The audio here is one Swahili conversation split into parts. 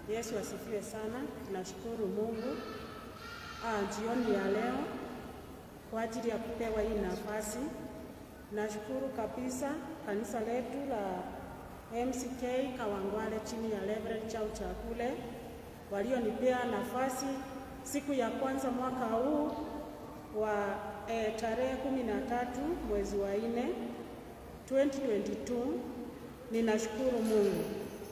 Yesu asifiwe sana. Tunashukuru Mungu ah, jioni ya leo kwa ajili ya kupewa hii nafasi. Nashukuru kabisa kanisa letu la MCK Kawangware chini ya Reverend Chau Chakule walionipea nafasi siku ya kwanza mwaka huu wa eh, tarehe kumi na tatu mwezi wa nne 2022. Ninashukuru Mungu.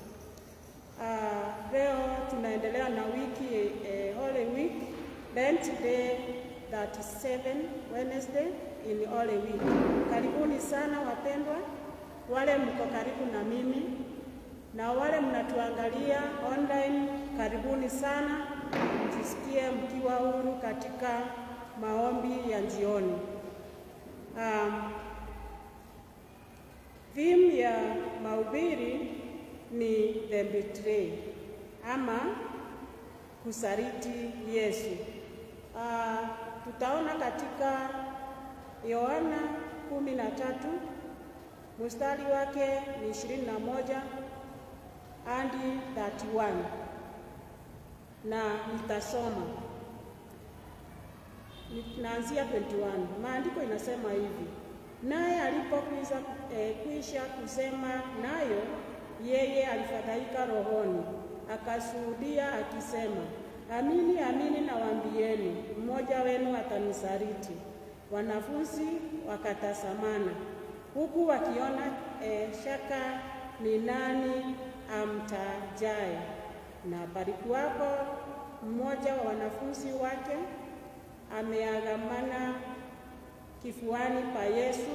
Uh, leo tunaendelea na wiki eh, Holy Week, Lent Day 37 Wednesday in Holy Week. Karibuni sana wapendwa, wale mko karibu na mimi na wale mnatuangalia online, karibuni sana, mjisikie mkiwa huru katika maombi ya jioni. Um, theme ya mahubiri ni the betray ama kusaliti Yesu. Uh, tutaona katika Yohana kumi na tatu mstari wake ni ishirini na moja hadi 31 na nitasoma naanzia 21. Maandiko inasema hivi: naye alipokwisha eh, kwisha kusema nayo yeye alifadhaika rohoni, akashuhudia akisema, amini amini nawaambieni, mmoja wenu atanisaliti. Wanafunzi wakatazamana, huku wakiona eh, shaka ni nani amtajaye. Na palikuwapo mmoja wa wanafunzi wake ameagamana kifuani pa Yesu,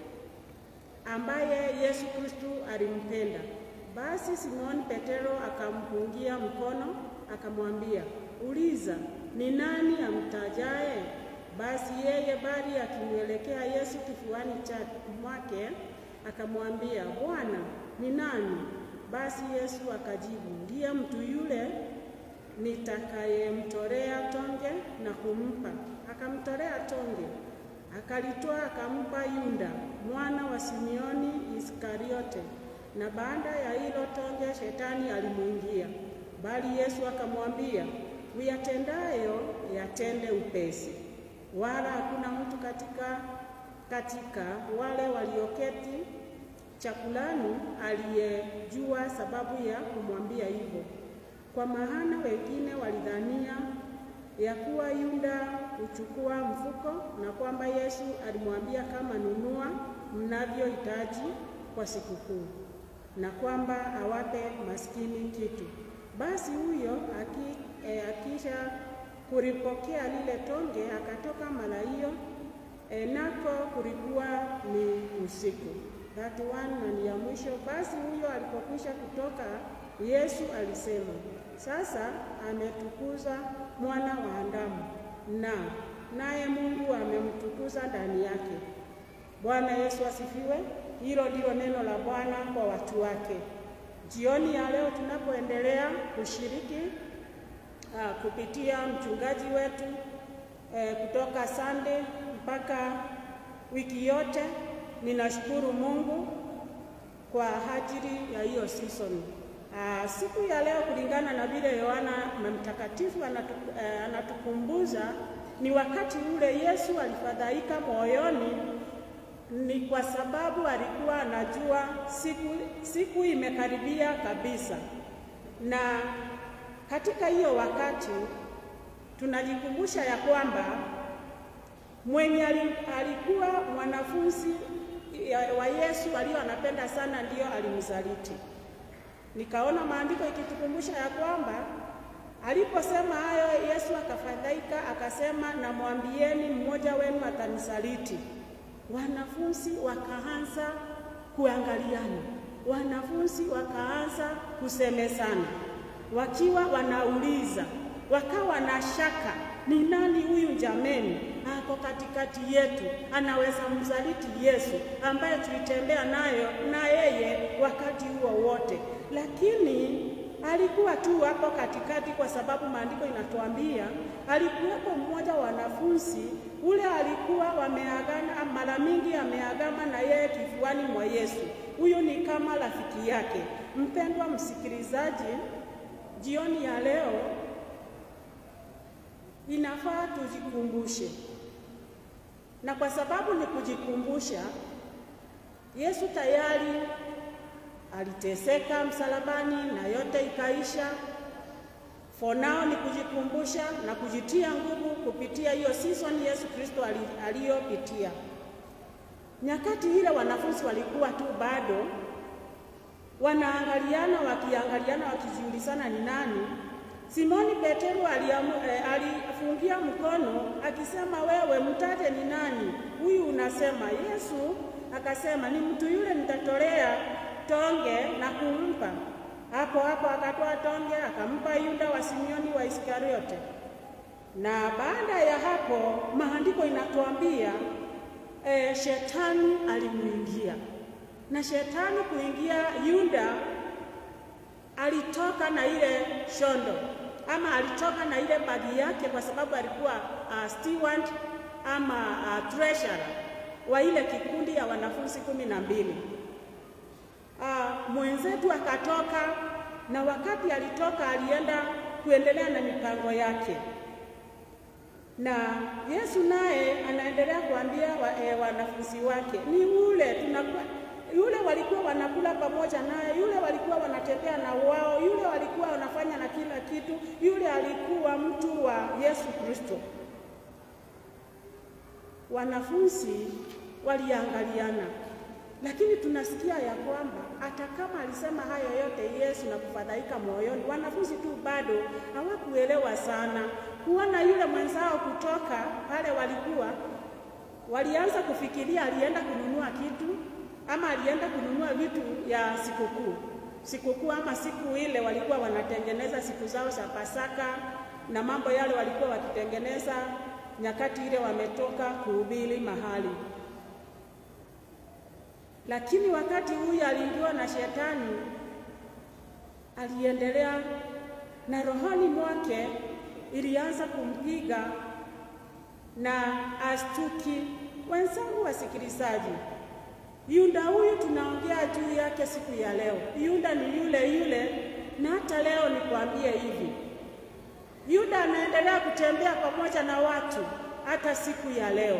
ambaye Yesu Kristu alimpenda. Basi Simoni Petero akampungia mkono akamwambia, uliza, ni nani amtajaye? Basi yeye bali akimwelekea Yesu kifuani mwake akamwambia, Bwana, ni nani? Basi Yesu akajibu, ndiye mtu yule nitakayemtolea tonge na kumpa. Akamtolea tonge, akalitoa akampa Yuda mwana wa Simioni Iskariote. Na baada ya hilo tonge, shetani alimwingia. Bali Yesu akamwambia, uyatendayo yatende upesi. Wala hakuna mtu katika katika wale walioketi chakulani aliyejua sababu ya kumwambia hivyo, kwa maana wengine walidhania ya kuwa Yuda huchukua mfuko na kwamba Yesu alimwambia kama, nunua mnavyohitaji kwa sikukuu, na kwamba awape maskini kitu. Basi huyo aki, e, akisha kulipokea lile tonge akatoka mara hiyo, e, nako kulikuwa ni usiku. That one na ni ya mwisho. Basi huyo alipokwisha kutoka, Yesu alisema, sasa ametukuza mwana wa Adamu, na naye Mungu amemtukuza ndani yake. Bwana Yesu asifiwe. Hilo ndilo neno la Bwana kwa watu wake. Jioni ya leo tunapoendelea kushiriki uh, kupitia mchungaji wetu uh, kutoka Sunday mpaka wiki yote Ninashukuru Mungu kwa ajili ya hiyo season. Uh, siku ya leo kulingana na vile Yohana Mtakatifu anatu, uh, anatukumbuza ni wakati ule Yesu alifadhaika moyoni, ni kwa sababu alikuwa anajua siku, siku imekaribia kabisa, na katika hiyo wakati tunajikumbusha ya kwamba mwenye alikuwa mwanafunzi wa Yesu aliyo anapenda sana ndiyo alimsaliti. Nikaona maandiko ikitukumbusha ya kwamba aliposema hayo Yesu akafadhaika, akasema namwambieni, mmoja wenu atanisaliti. Wanafunzi wakaanza kuangaliana, wanafunzi wakaanza kusemezana, wakiwa wanauliza, wakawa na shaka, ni nani huyu jameni ako katikati yetu anaweza msaliti Yesu ambaye tulitembea nayo na yeye wakati huo wote, lakini alikuwa tu hapo katikati, kwa sababu maandiko inatuambia alikuwepo mmoja wa wanafunzi ule alikuwa wameagana, mara mingi ameagama na yeye kifuani mwa Yesu. Huyu ni kama rafiki yake. Mpendwa msikilizaji, jioni ya leo inafaa tujikumbushe, na kwa sababu ni kujikumbusha, Yesu tayari aliteseka msalabani na yote ikaisha. For now ni kujikumbusha na kujitia nguvu kupitia hiyo season Yesu Kristo aliyopitia. Nyakati ile wanafunzi walikuwa tu bado wanaangaliana, wakiangaliana, wakijiulizana ni nani. Simoni Petero alifungia mkono akisema, wewe mtaje ni nani huyu unasema? Yesu akasema, ni mtu yule nitatolea tonge na kumpa. Hapo hapo akatoa tonge akampa Yuda wa Simioni wa Iskariote. Na baada ya hapo maandiko inatuambia e, shetani alimuingia, na shetani kuingia Yuda alitoka na ile shondo ama alitoka na ile bagi yake, kwa sababu alikuwa uh, steward ama uh, treasurer wa ile kikundi ya wanafunzi kumi na mbili. Uh, mwenzetu akatoka, na wakati alitoka alienda kuendelea na mipango yake, na Yesu naye anaendelea kuambia wa, eh, wanafunzi wake ni ule tunakuwa yule walikuwa wanakula pamoja naye, yule walikuwa wanatembea na wao, yule walikuwa wanafanya na kila kitu, yule alikuwa mtu wa Yesu Kristo. Wanafunzi waliangaliana, lakini tunasikia ya kwamba hata kama alisema hayo yote Yesu na kufadhaika moyoni, wanafunzi tu bado hawakuelewa sana. Kuona yule mwenzao kutoka pale walikuwa walianza kufikiria alienda kununua kitu ama alienda kununua vitu ya sikukuu sikukuu, ama siku ile walikuwa wanatengeneza siku zao za Pasaka na mambo yale walikuwa wakitengeneza nyakati ile wametoka kuhubiri mahali. Lakini wakati huyu aliingiwa na shetani, aliendelea na rohoni mwake ilianza kumpiga na astuki. Wenzangu wasikilizaji, Yuda huyu tunaongea juu yake siku ya leo. Yuda ni yule yule, na hata leo nikwambie hivi, Yuda anaendelea kutembea pamoja na watu hata siku ya leo,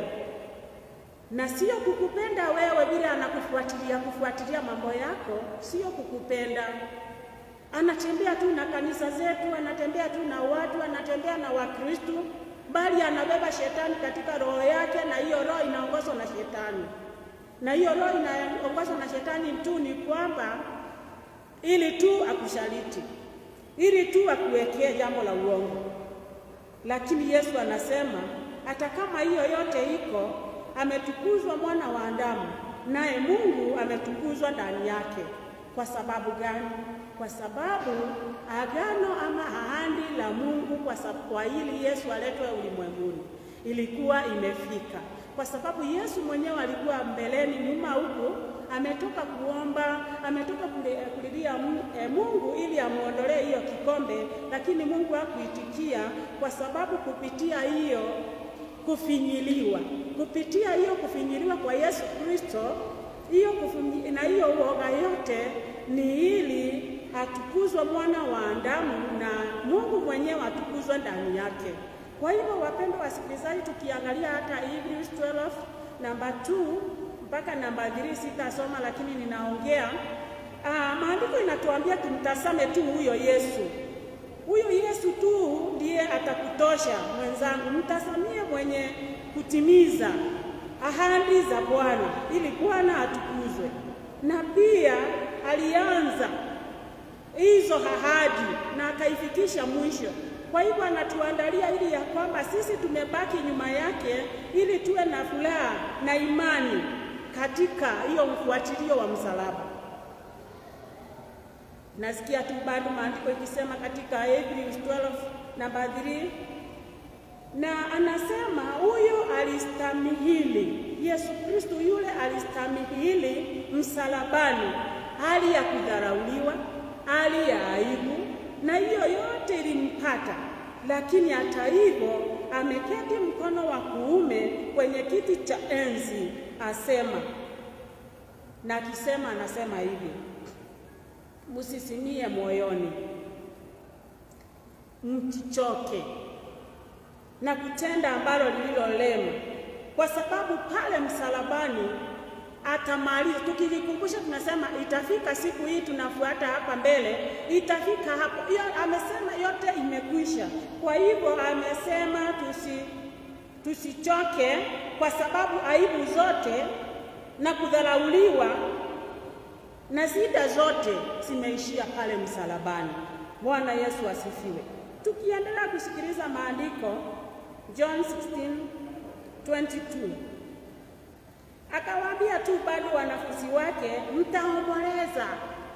na sio kukupenda wewe bila anakufuatilia kufuatilia mambo yako, sio kukupenda. Anatembea tu na kanisa zetu, anatembea tu na watu, anatembea na Wakristo, bali anabeba shetani katika roho yake, na hiyo roho inaongozwa na shetani na hiyo roho inaongozwa na shetani tu ni kwamba ili tu akushaliti, ili tu akuwekee jambo la uongo. Lakini Yesu anasema hata kama hiyo yote iko, ametukuzwa mwana wa Adamu, naye Mungu ametukuzwa ndani yake. Kwa sababu gani? Kwa sababu agano ama ahadi la Mungu kwa sababu kwa ili Yesu aletwe ulimwenguni ilikuwa imefika kwa sababu Yesu mwenyewe alikuwa mbeleni nyuma huko, ametoka kuomba, ametoka kulilia Mungu ili amuondolee hiyo kikombe, lakini Mungu hakuitikia kwa sababu kupitia hiyo kufinyiliwa, kupitia hiyo kufinyiliwa kwa Yesu Kristo, hiyo na hiyo uoga yote ni ili atukuzwe mwana wa Adamu na Mungu mwenyewe atukuzwe ndani yake. Kwa hivyo wapendwa wasikilizaji, tukiangalia hata Hebrews 12 namba 2 mpaka namba 3 sitasoma, lakini ninaongea ah, maandiko inatuambia tumtazame tu huyo Yesu. Huyo Yesu tu ndiye atakutosha mwenzangu, mtazamie mwenye kutimiza ahadi za Bwana ili Bwana atukuzwe, na pia alianza hizo ahadi na akaifikisha mwisho. Kwa hivyo anatuandalia ili ya kwamba sisi tumebaki nyuma yake ili tuwe na furaha na imani katika hiyo mfuatilio wa msalaba. Nasikia tu bado maandiko ikisema katika Hebrews 12 namba 3 na anasema huyo alistamihili, Yesu Kristo yule alistamihili msalabani, hali ya kudharauliwa, hali ya aibu na hiyo yote ilimpata, lakini hata hivyo ameketi mkono wa kuume kwenye kiti cha enzi, asema na akisema, anasema hivi, msisimie moyoni, msichoke na kutenda ambalo lililo lema, kwa sababu pale msalabani atamaliza. Tukijikumbusha tunasema itafika siku hii, tunafuata hapa mbele, itafika hapo. Hiyo amesema yote imekwisha. Kwa hivyo amesema tusi tusichoke, kwa sababu aibu zote na kudharauliwa na shida zote zimeishia pale msalabani. Bwana Yesu asifiwe. Tukiendelea kusikiliza maandiko John 16:22 akawaambia tu bado wanafunzi wake, mtaomboleza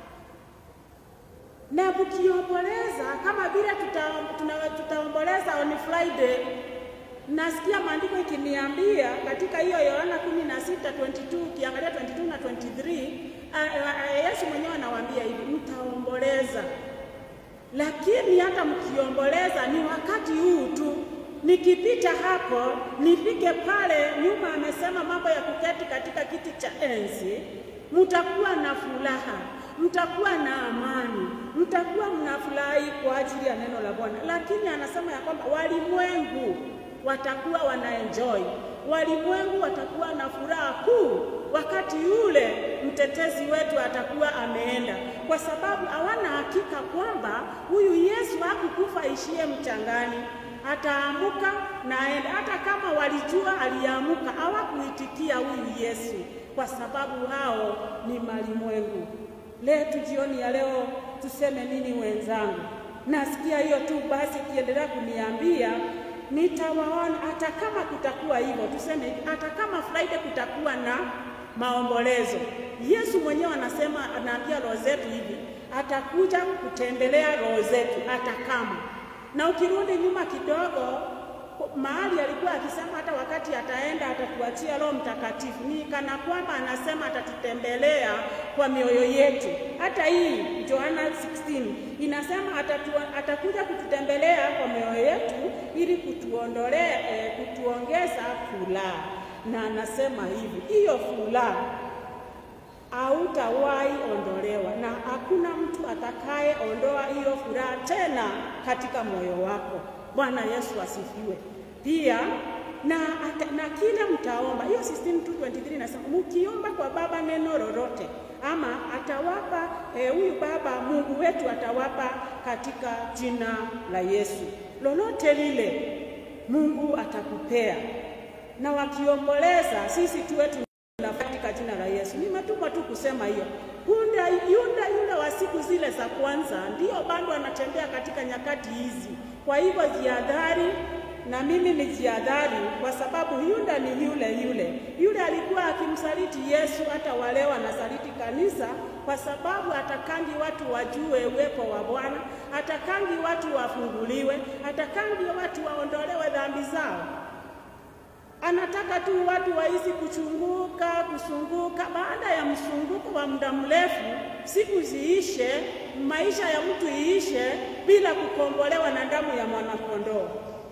na mkiomboleza kama vile tutaomboleza tuta on Friday. Nasikia maandiko ikiniambia katika hiyo Yohana 16:22 ukiangalia 22 na 23, Yesu mwenyewe anawaambia hivi, mtaomboleza, lakini hata mkiomboleza ni wakati huu tu nikipita hapo nifike pale nyuma, amesema mambo ya kuketi katika kiti cha enzi, mtakuwa na furaha, mtakuwa na amani, mtakuwa mnafurahi kwa ajili ya neno la Bwana. Lakini anasema ya kwamba walimwengu watakuwa wanaenjoy, walimwengu watakuwa na furaha kuu wakati yule mtetezi wetu atakuwa ameenda, kwa sababu hawana hakika kwamba huyu Yesu hakukufa ishie mchangani ataamuka na aende. Hata kama walijua aliamuka, hawakuitikia huyu Yesu kwa sababu hao ni malimwengu. Letu jioni ya leo tuseme nini wenzangu? Nasikia hiyo tu basi, kiendelea kuniambia nitawaona, hata kama kutakuwa hivyo, tuseme hivi, hata kama Friday kutakuwa na maombolezo, Yesu mwenyewe anasema, anaambia roho zetu hivi, atakuja kutembelea roho zetu hata kama na ukirudi nyuma kidogo, mahali alikuwa akisema hata wakati ataenda atatuachia Roho Mtakatifu, ni kana kwamba anasema atatutembelea kwa mioyo yetu. Hata hii Yohana 16 inasema atatu, atakuja kututembelea kwa mioyo yetu ili kutuondolea eh, kutuongeza furaha, na anasema hivi, hiyo furaha hautawahi ondolewa na hakuna mtu atakaye ondoa hiyo furaha tena katika moyo wako. Bwana Yesu asifiwe. Pia na, ata, na kile mtaomba, hiyo 16:23 inasema mkiomba kwa Baba neno lolote, ama atawapa huyu eh, Baba Mungu wetu atawapa katika jina la Yesu. Lolote lile Mungu atakupea, na wakiomboleza sisi tuwe katika jina la Yesu. Nimetumwa tu kusema hiyo. Yunda, Yunda yule wa siku zile za kwanza ndiyo bado anatembea katika nyakati hizi. Kwa hivyo jihadhari, na mimi ni jihadhari, kwa sababu Yunda ni yule yule yule alikuwa akimsaliti Yesu, hata wale wanasaliti kanisa, kwa sababu atakangi watu wajue uwepo wa Bwana, atakangi watu wafunguliwe, atakangi watu waondolewe dhambi zao anataka tu watu waishi kuchunguka kusunguka. Baada ya msunguko wa muda mrefu, siku ziishe, maisha ya mtu iishe bila kukombolewa na damu ya mwanakondoo.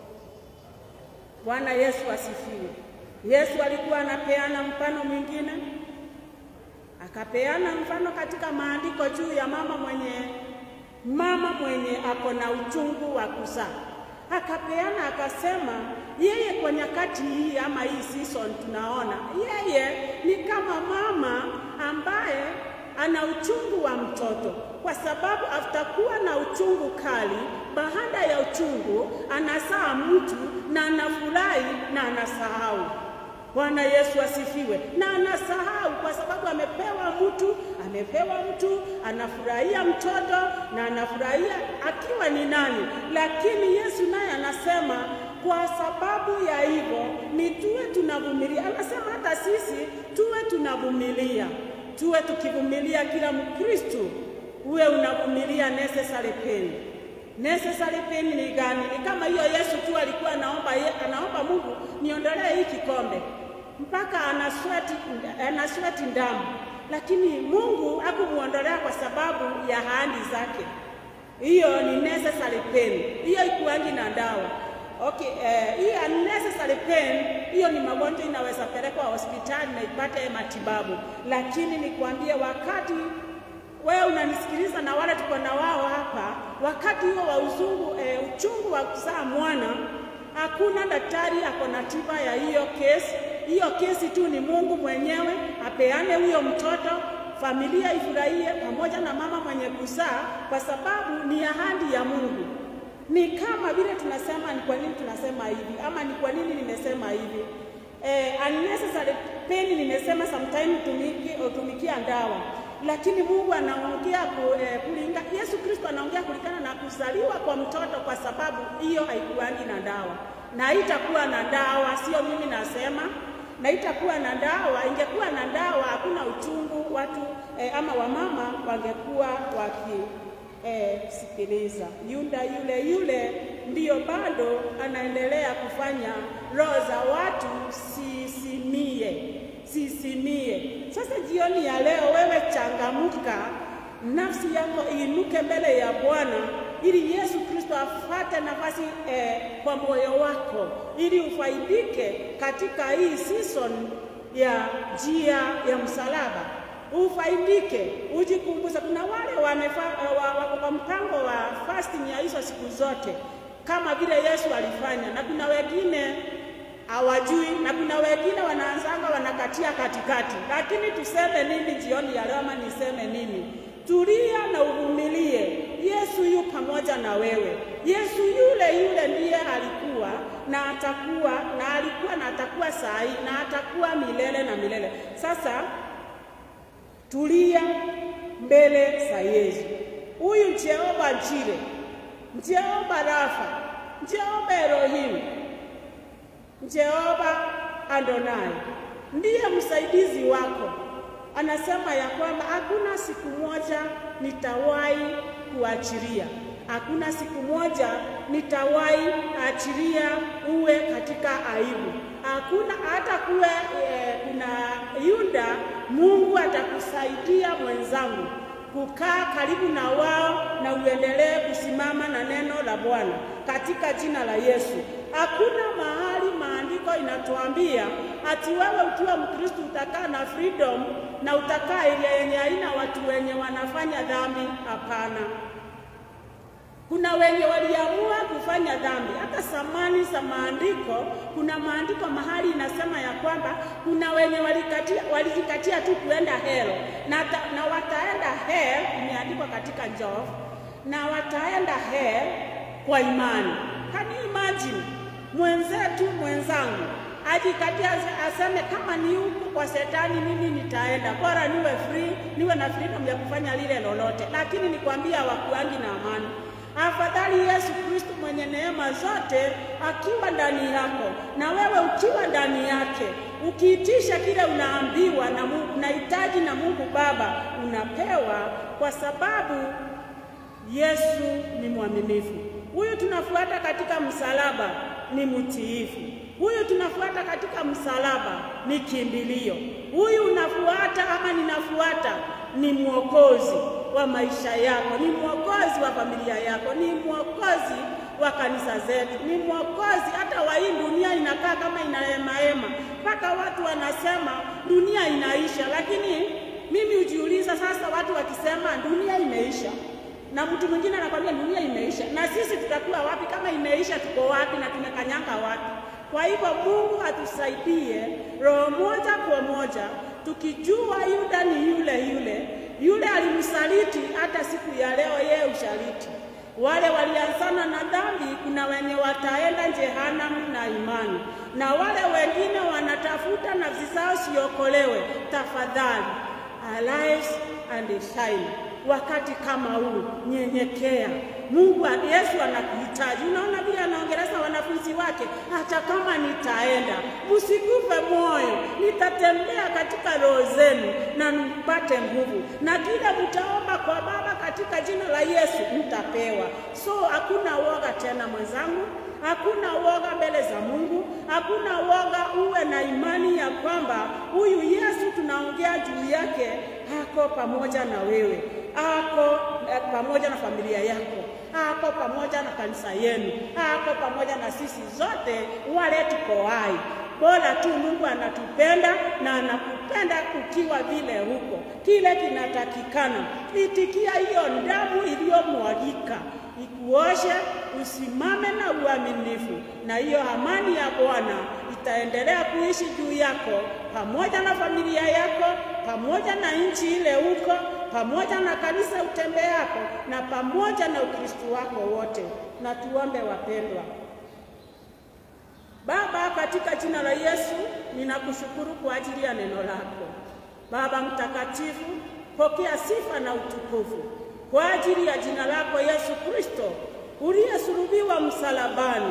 Bwana Yesu asifiwe. Yesu alikuwa anapeana mfano mwingine, akapeana mfano katika maandiko juu ya mama mwenye mama mwenye ako na uchungu wa kuzaa akapeana akasema, yeye kwa nyakati hii ama hii season tunaona yeye ni kama mama ambaye ana uchungu wa mtoto, kwa sababu aftakuwa na uchungu kali, baada ya uchungu anazaa mtu na anafurahi na anasahau. Bwana Yesu asifiwe. Na anasahau kwa sababu amepewa mtu, amepewa mtu, anafurahia mtoto na anafurahia akiwa ni nani. Lakini Yesu naye anasema kwa sababu ya hivyo ni tuwe tunavumilia. Anasema hata sisi tuwe tunavumilia, tuwe tukivumilia. Kila Mkristo uwe unavumilia necessary pain. Necessary pain ni gani? Ni kama hiyo Yesu tu alikuwa anaomba, anaomba Mungu niondolee hii kikombe mpaka anasweti anasweti damu, lakini Mungu hakumuondolea kwa sababu ya ahadi zake. Hiyo ni necessary pain, hiyo ikuangi na dawa. Okay, eh, hii unnecessary pain hiyo ni magonjwa inaweza pelekwa hospitali na ipate matibabu, lakini nikwambie, wakati wewe unanisikiliza na wale tuko na wao hapa, wakati huo wa uzungu eh, uchungu wa kuzaa mwana, hakuna daktari ako na tiba ya hiyo kesi. Hiyo kesi tu ni Mungu mwenyewe apeane huyo mtoto, familia ifurahie pamoja na mama mwenye kuzaa, kwa sababu ni ahadi ya Mungu. Ni kama vile tunasema, ni kwa nini tunasema hivi ama ni kwa nini nimesema hivi? Eh, unnecessary pain nimesema sometime utumiki, utumikia dawa lakini Mungu anaongea eh, kulinga, Yesu Kristo anaongea kulingana na kuzaliwa kwa mtoto, kwa sababu hiyo haikuangi na dawa na haitakuwa na dawa, sio mimi nasema, na itakuwa na dawa. Ingekuwa na dawa, hakuna uchungu watu eh, ama wamama wangekuwa waki eh, sikiliza. Yunda yule yule ndiyo bado anaendelea kufanya roho za watu sisimie sisimie. Sasa jioni ya leo, wewe changamuka, nafsi yako iinuke mbele ya Bwana ili Yesu Kristo afate nafasi eh, kwa moyo wako ili ufaidike katika hii season ya njia ya msalaba, ufaidike, ujikumbuze. Kuna wale wako kwa mpango wa fasting ya hizo siku zote kama vile Yesu alifanya, na kuna wengine hawajui na kuna wengine wanaanzanga wanakatia katikati. Lakini tuseme nini jioni ya leo, ama niseme nini? Tulia na uvumilie. Yesu yu pamoja na wewe. Yesu yule yule ndiye alikuwa na atakuwa na alikuwa na atakuwa saa hii na atakuwa milele na milele. Sasa tulia mbele za Yesu. Huyu Jehova Jire, Jehova Rafa, Jehova Elohim Jehova Adonai ndiye msaidizi wako. Anasema ya kwamba hakuna siku moja nitawahi kuachilia, hakuna siku moja nitawahi achilia uwe katika aibu. Hakuna hata kuwe e, kuna Yuda, Mungu atakusaidia mwenzangu kukaa karibu na wao na uendelee kusimama na neno la Bwana katika jina la Yesu. Hakuna mahali maandiko inatuambia ati wewe ukiwa Mkristo utakaa na freedom na utakaa ile yenye haina watu wenye wanafanya dhambi. Hapana, kuna wenye waliamua kufanya dhambi. Hata samani za maandiko, kuna maandiko mahali inasema ya kwamba kuna wenye walijikatia, walijikatia tu kuenda hell na, ta, na wataenda hell, imeandikwa katika Job, na wataenda hell kwa imani. Can you imagine mwenzetu mwenzangu ajikatia aseme kama ni huku kwa shetani, mimi nitaenda, bora niwe free, niwe na freedom ya kufanya lile lolote. Lakini nikwambia wakuangi na amani. Afadhali Yesu Kristo mwenye neema zote akiwa ndani yako na wewe ukiwa ndani yake, ukiitisha kile unaambiwa na Mungu, unahitaji na Mungu Baba unapewa, kwa sababu Yesu ni mwaminifu. Huyu tunafuata katika msalaba ni mtiifu. Huyu tunafuata katika msalaba ni kimbilio. Huyu unafuata ama ninafuata ni mwokozi wa maisha yako, ni mwokozi wa familia yako, ni mwokozi wa kanisa zetu, ni mwokozi hata wa hii dunia. Inakaa kama inahemahema mpaka watu wanasema dunia inaisha, lakini mimi hujiuliza sasa, watu wakisema dunia imeisha na mtu mwingine anakwambia dunia imeisha, na sisi tutakuwa wapi? Kama imeisha, tuko wapi na tumekanyanga wapi? Kwa hivyo Mungu atusaidie roho moja kwa moja, tukijua Yuda ni yule yule yule alimsaliti, hata siku ya leo yeye ushaliti. Wale walianzana na dhambi, kuna wenye wataenda jehanamu na imani, na wale wengine wanatafuta nafsi zao siokolewe. Tafadhali arise and shine wakati kama huu, nyenyekea. Mungu Yesu anakuhitaji. Unaona vile anaongeleza wanafunzi wake, hata kama nitaenda, msikufe moyo, nitatembea katika roho zenu na mpate nguvu, na kila mtaomba kwa Baba katika jina la Yesu mtapewa. So hakuna woga tena mwenzangu, hakuna woga mbele za Mungu, hakuna woga. Uwe na imani ya kwamba huyu Yesu tunaongea juu yake ako pamoja na wewe, ako eh, pamoja na familia yako, ako pamoja na kanisa yenu, ako pamoja na sisi zote wale tuko hai. Bora tu Mungu anatupenda na anakupenda ukiwa vile huko. Kile kinatakikana itikia hiyo damu iliyomwagika iku ikuoshe, usimame na uaminifu, na hiyo amani ya Bwana itaendelea kuishi juu yako pamoja na familia yako, pamoja na nchi ile uko, pamoja na kanisa utembeako, na pamoja na Ukristo wako wote. Na tuombe wapendwa. Baba, katika jina la Yesu ninakushukuru kwa ajili ya neno lako. Baba mtakatifu, pokea sifa na utukufu kwa ajili ya jina lako Yesu Kristo uliyesulubiwa msalabani,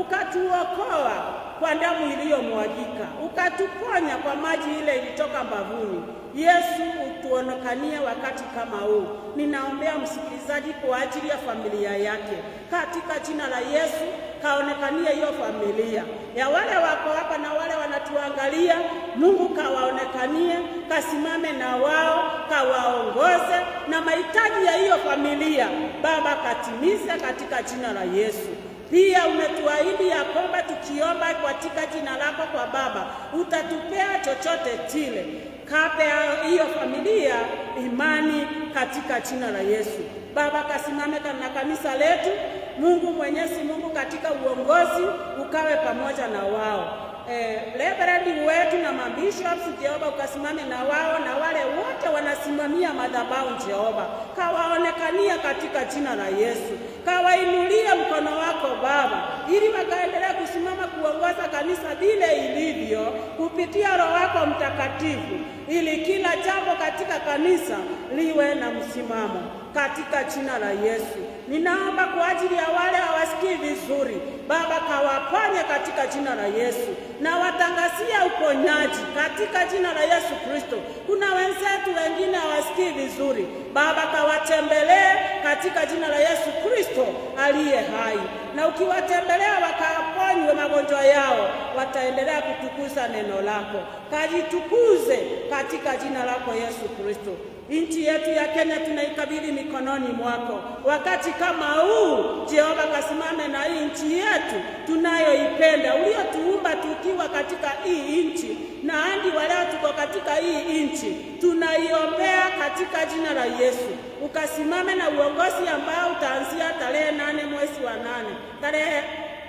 ukatuokoa kwa damu iliyomwagika, ukatuponya kwa maji ile ilitoka mbavuni. Yesu, utuonekanie wakati kama huu. Ninaombea msikilizaji kwa ajili ya familia yake, katika jina la Yesu kaonekanie hiyo familia ya wale wako hapa na wale wanatuangalia. Mungu kawaonekanie, kasimame na wao, kawaongoze na mahitaji ya hiyo familia Baba katimize katika jina la Yesu. Pia umetuahidi ya kwamba tukiomba katika jina lako kwa Baba utatupea chochote kile. Kape hiyo familia imani katika jina la Yesu. Baba, kasimame na kanisa letu. Mungu Mwenyezi Mungu, katika uongozi ukawe pamoja na wao. Eh, reverend wetu na mabishops Jehova, ukasimame na wao na wale wote wanasimamia madhabahu Jehova, kawaonekania katika jina la Yesu, kawainulie mkono wako Baba, ili wakaendelea kusimama kuongoza kanisa vile ilivyo kupitia Roho wako Mtakatifu, ili kila jambo katika kanisa liwe na msimamo katika jina la Yesu. Ninaomba kwa ajili ya wale hawasikii vizuri, Baba kawaponye katika jina la Yesu, na watangazia uponyaji katika jina la Yesu Kristo. Kuna wenzetu wengine hawasikii vizuri, Baba kawatembelee katika jina la Yesu Kristo aliye hai, na ukiwatembelea wakaponywe magonjwa yao, wataendelea kutukuza neno lako. Kajitukuze katika jina lako Yesu Kristo. Nchi yetu ya Kenya tunaikabidhi mikononi mwako. Wakati kama huu, Jehova, kasimame na hii nchi yetu tunayoipenda, uliotuumba tukiwa katika hii nchi, na hadi waleo tuko katika hii nchi, tunaiombea katika jina la Yesu. Ukasimame na uongozi ambao utaanzia tarehe nane mwezi wa nane tarehe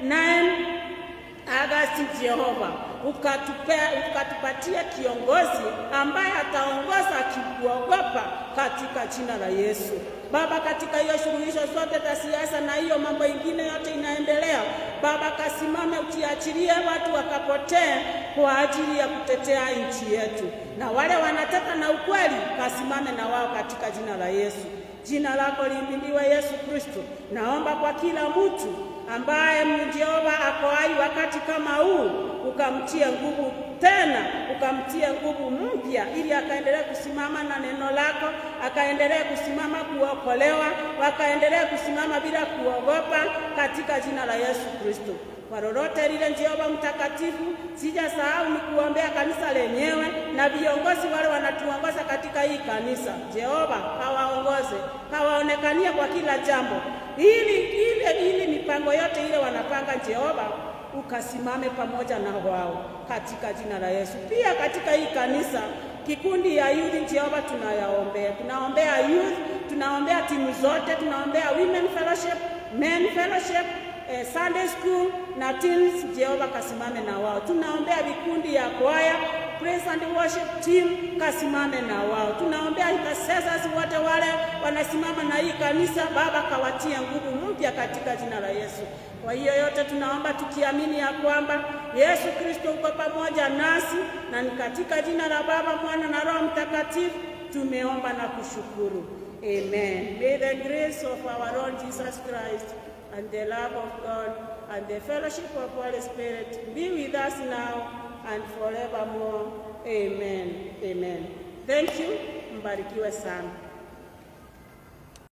9 Agasti, Jehova ukatupea ukatupatia kiongozi ambaye ataongoza akikuogopa katika jina la Yesu. Baba, katika hiyo suluhisho zote za siasa na hiyo mambo ingine yote inaendelea, Baba kasimame, ukiachilie watu wakapotee kwa ajili ya kutetea nchi yetu, na wale wanataka na ukweli, kasimame na wao katika jina la Yesu. Jina lako lihimidiwe Yesu Kristo. Naomba kwa kila mtu ambaye Jehova ako hai wakati kama huu, ukamtie nguvu tena, ukamtie nguvu mpya, ili akaendelee kusimama na neno lako, akaendelee kusimama kuokolewa, wakaendelee kusimama bila kuogopa, katika jina la Yesu Kristo. Kwa lolote lile, Jehova mtakatifu, sijasahau ni kuombea kanisa lenyewe na viongozi wale wanatuongoza katika hii kanisa. Jehova, kawaongoze, kawaonekanie kwa kila jambo, ili ile ili mipango yote ile wanapanga, Jehova ukasimame pamoja na wao katika jina la Yesu. Pia katika hii kanisa kikundi ya youth Jehova, tunayaombea, tunaombea youth, tunaombea timu zote, tunaombea women fellowship, men fellowship eh, Sunday school na teens. Jehova kasimame na wao. Tunaombea vikundi ya kwaya, praise and worship team, kasimame na wao. Tunaombea intercessors wote wale wanasimama na hii kanisa, Baba kawatie nguvu mpya katika jina la Yesu. Kwa hiyo yote tunaomba tukiamini ya kwamba Yesu Kristo uko pamoja nasi, na ni katika jina la Baba, Mwana na Roho Mtakatifu tumeomba na kushukuru. Amen. May the grace of our Lord Jesus Christ and the love of God and the fellowship of Holy Spirit be with us now and forevermore. Amen. Amen. Thank you. Mbarikiwe sana.